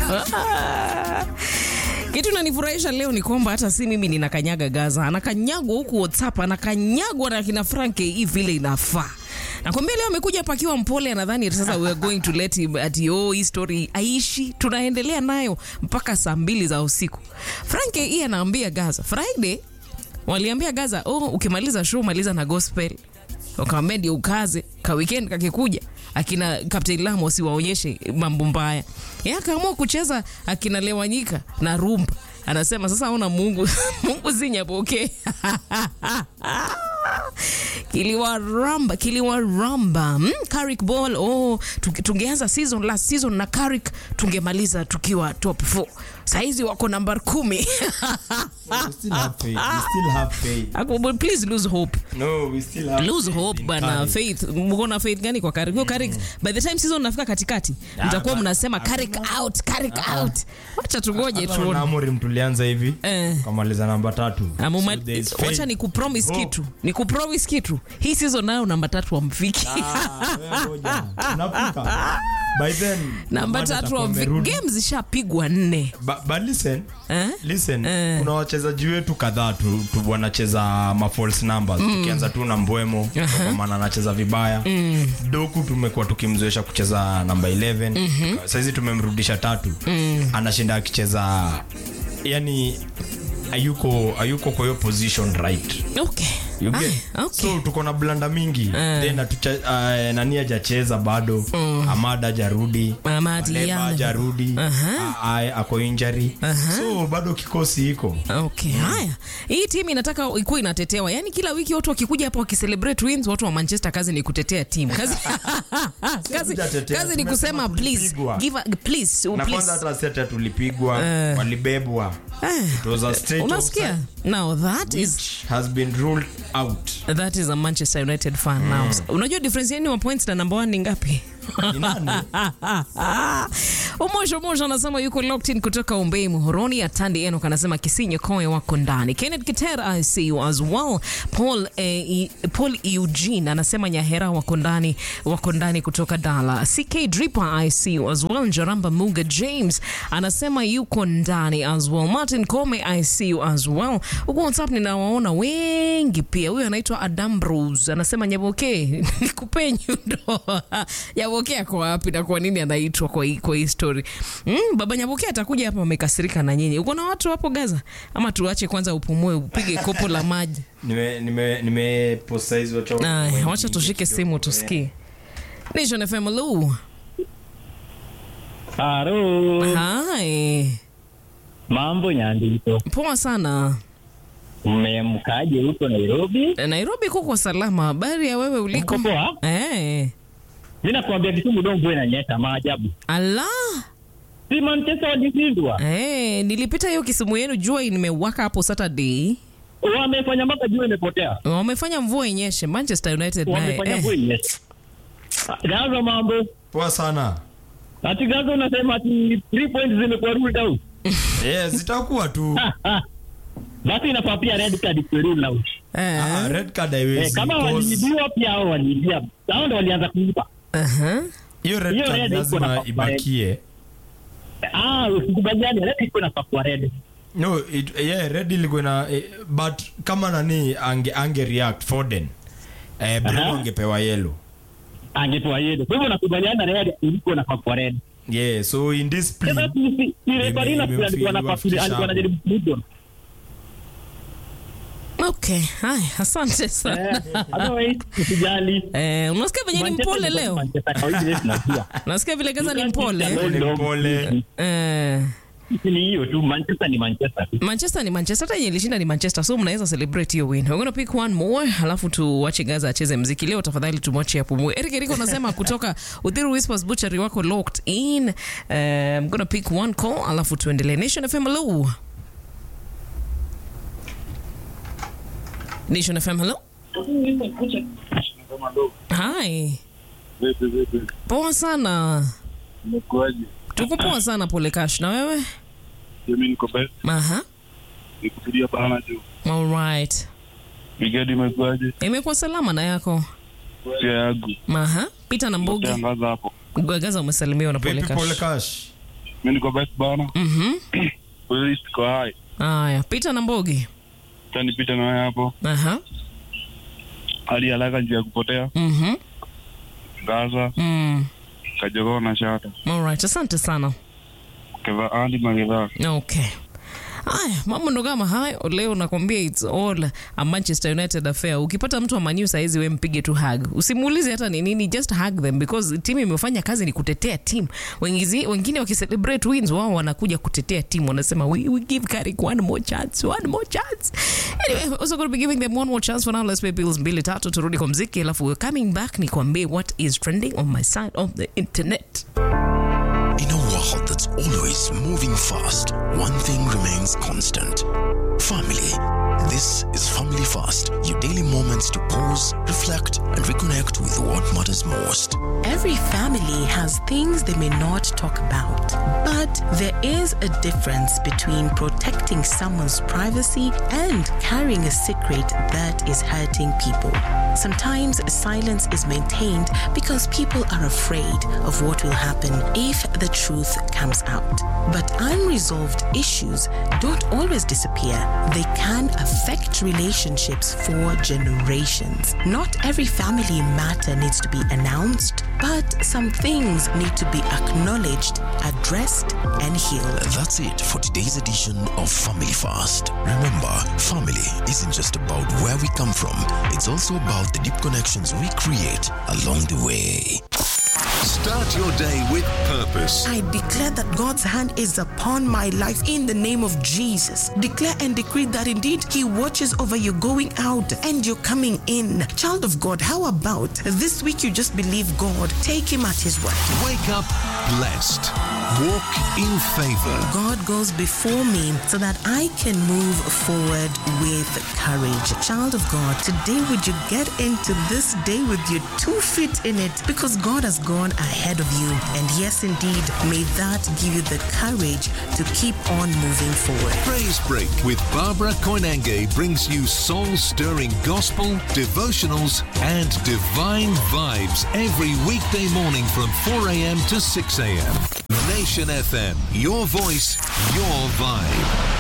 Kitu nanifurahisha leo ni kwamba hata si mimi ninakanyaga Gaza, anakanyagwa huku WhatsApp, anakanyagwa na kina Frank hii vile inafaa. Nakwambia leo amekuja pakiwa mpole, anadhani sasa we are going to let him ati oh, hii story aishi, tunaendelea nayo mpaka saa mbili za usiku. Frank hii anaambia Gaza Friday, waliambia Gaza oh, ukimaliza show maliza na gospel wakamwambia ndio ukaze ka weekend kakikuja akina Captain Lam wasiwaonyeshe mambo mbaya. Yeye akaamua kucheza akina Lewanyika na rumba. Anasema sasa ona Mungu Mungu zinyapoke. kiliwaramba kiliwaramba mm, Carrick Ball oh, tunge- tungeanza season last season na Carrick tungemaliza tukiwa top 4 saizi wako namba kumi We still have faith. We still have faith. Ako- please lose hope No, we still have lose faith hope in bana Carrick. faith mkona faith gani kwa Carrick? Huyo Carrick by the time season nafika katikati mtakuwa but- mnasema Carrick out Carrick out wacha tungoje Hata tuone na Amorim tulianza hivi Eh. kamaliza namba tatu Amuma- So there is wacha faith. ni kupromise Hope. kitu ni kupromise kitu hii season nayo namba tatu amfiki Ah, wewe ngoja. Tunafika. By then, namba Amanda tatu atakuwa amfiki amerudi. games zishapigwa nne But, but listen, Eh? listen Eh. kuna wachezaji wetu kadhaa tu, tu wanacheza ma false numbers tukianza tu na mbwemo kwa maana anacheza vibaya doku tumekuwa tukimzoesha kucheza namba 11 saizi tumemrudisha tatu anashinda akicheza yani ayuko ayuko kwa hiyo position right okay You get? Ah, okay. so tuko na blanda mingi then atucha, uh, nani ajacheza bado amada ajarudi Amad Maleba Yala. ajarudi Aha. A- a- ako injury so bado kikosi iko Okay, haya. Hii timu inataka ikuwa inatetewa. Yaani kila wiki watu wakikuja hapa wakicelebrate wins, watu wa Manchester kazi ni kutetea timu. Kazi kazi, kujatetea, kazi ni tumesema kusema please tulipigwa. give a, please, oh, na kwanza please. hata seta tulipigwa Eh. walibebwa Eh, It was a straight Unasikia? offside, Now that is which has been ruled out that is a Manchester United fan now. Unajua difference yenu wa points na number 1 ni ngapi? Ni nani? Umosho Mosho anasema yuko locked in kutoka Umbei Muhoroni. Atandi Enoch anasema Kisinyo Koe wako ndani. Kenneth Kitera I see you as well. Paul, eh, I- Paul Eugene anasema Nyahera wako ndani wako ndani kutoka Dala. CK Dripper I see you as well. Njaramba Muga James anasema yuko ndani as well. Martin Kome I see you as well. Huko WhatsApp ninawaona wengi pia. Huyo anaitwa Adam Bros anasema Nyaboke nikupe nyundo. Nyaboke ako wapi na kwa nini anaitwa kwa hii kwa hii story? Mm, baba Nyaboke atakuja hapa amekasirika na nyinyi. Uko na watu hapo Gaza? Ama tuache kwanza upumue upige kopo la maji. nime nime nime post size wacha Aya, wacha tushike simu tusikie. Nation FM Lu. Haro, Hai. mambo Nyandito, Poa sana. mmemkaje huko Nairobi? Nairobi kuko salama. Habari ya wewe uliko? Mko poa? Eh. Mimi nakwambia Kisumu ndio mvua inanyesha, maajabu. Allah. Si Manchester walishindwa, Eh, nilipita hiyo Kisumu yenu jua imewaka hapo Saturday. wamefanya mpaka jua imepotea, Wamefanya mvua inyeshe Manchester United naye. wamefanya Eh. mvua inyeshe. Gaza mambo poa sana ati Gaza unasema ati 3 points zimekuwa ruled out. yes zitakuwa tu Basi inafaa pia red card ikuwe ruled out. Eh. Ah, red card Eh, haiwezi kama because waliibiwa pia hao waliibia, hao ndio walianza kuiba. Aha. hiyo red hiyo card red iko lazima na- ibakie Ah, usikubaliane, red iko inafaa kuwa red. no it, yeah red ilikuwa na eh, but kama nani ange ange react Foden eh Bruno Aha. angepewa yellow Angepewa yeye. Kwa hivyo nakubaliana red iko inafaa kuwa red. yeah so in this Sasa play si- si- si referee na Ime- pia alikuwa na imewafikisha alikuwa hapo. anajaribu kumdon. Okay. Haya, asante sana. Eh, otherwise usijali. Eh, unasikia venye ni Manchester mpole ni leo? Manchester kawaida yetu tunajua. Unasikia vile Gaza ni You can't mpole? keep the Pole, pole. Eh. Sisi ni hiyo tu Manchester ni Manchester tu. Manchester ni Manchester, hata yenye ilishinda ni Manchester, so mnaweza celebrate hiyo win. We're gonna pick one more, halafu tuwache Gaza acheze mziki leo. Tafadhali tumwache apumue. Eric Eriko anasema kutoka Uthiru Whispers Butchery wako locked in. Uh, I'm gonna pick one call, halafu tuendelee. Nation FM, hello. Nation FM, hello. Hi. Vipi vipi, Poa sana. umekuaje? Tuko poa sana pole Cash. Na wewe? Mimi niko best, Aha. nikupigia bana juu. All right. Brigade imekuaje? Imekuwa salama na yako? Pia yangu Aha. Pita na Mbugi. tangaza hapo. Gaza umesalimiwa na pole Vipi pole Cash. cash mi niko best bana Mhm. polisi iko hai Haya, Peter na Mbogi. tanipita nawe hapo Aha. hali haraka njia ya kupotea Mhm. gaza Mm. kajogoo na shata Alright, asante sana. keva andi magedhaa Okay. Aya, mambo ndo kama hayo leo nakwambia it's all a Manchester United affair. Ukipata mtu wa Man U saizi we mpige tu hug. Usimuulize hata ni nini, just hug them because timu imefanya kazi ni kutetea timu. Wengine wengine wakicelebrate wins wao wanakuja kutetea timu wanasema we, we give Carrick one more chance, one more chance. Anyway, also going to be giving them one more chance for now. Let's pay bills mbili tatu turudi kwa mziki alafu we're coming back nikwambie what is trending on my side of the internet. In a world that's always moving fast, one thing remains constant family. This is Family Fast, your daily moments to pause, reflect, and reconnect with what matters most. Every family has things they may not talk about, but there is a difference between protecting someone's privacy and carrying a secret that is hurting people. Sometimes silence is maintained because people are afraid of what will happen if the truth comes out. But unresolved issues don't always disappear, they can affect relationships for generations. Not every family matter needs to be announced, but some things need to be acknowledged, addressed, and healed. That's it for today's edition of Family Fast. Remember, family isn't just about where we come from, it's also about the deep connections we create along the way. Start your day with purpose. I declare that God's hand is upon my life in the name of Jesus. Declare and decree that indeed He watches over you going out and you're coming in. Child of God, how about this week you just believe God? Take Him at His word. Wake up blessed. Walk in favor. God goes before me so that I can move forward with courage. Child of God, today would you get into this day with your two feet in it because God has gone ahead of you. And yes, indeed, may that give you the courage to keep on moving forward. Praise Break with Barbara Koinange brings you soul stirring gospel, devotionals, and divine vibes every weekday morning from 4 a.m. to 6 a.m. Nation FM, your voice, your vibe.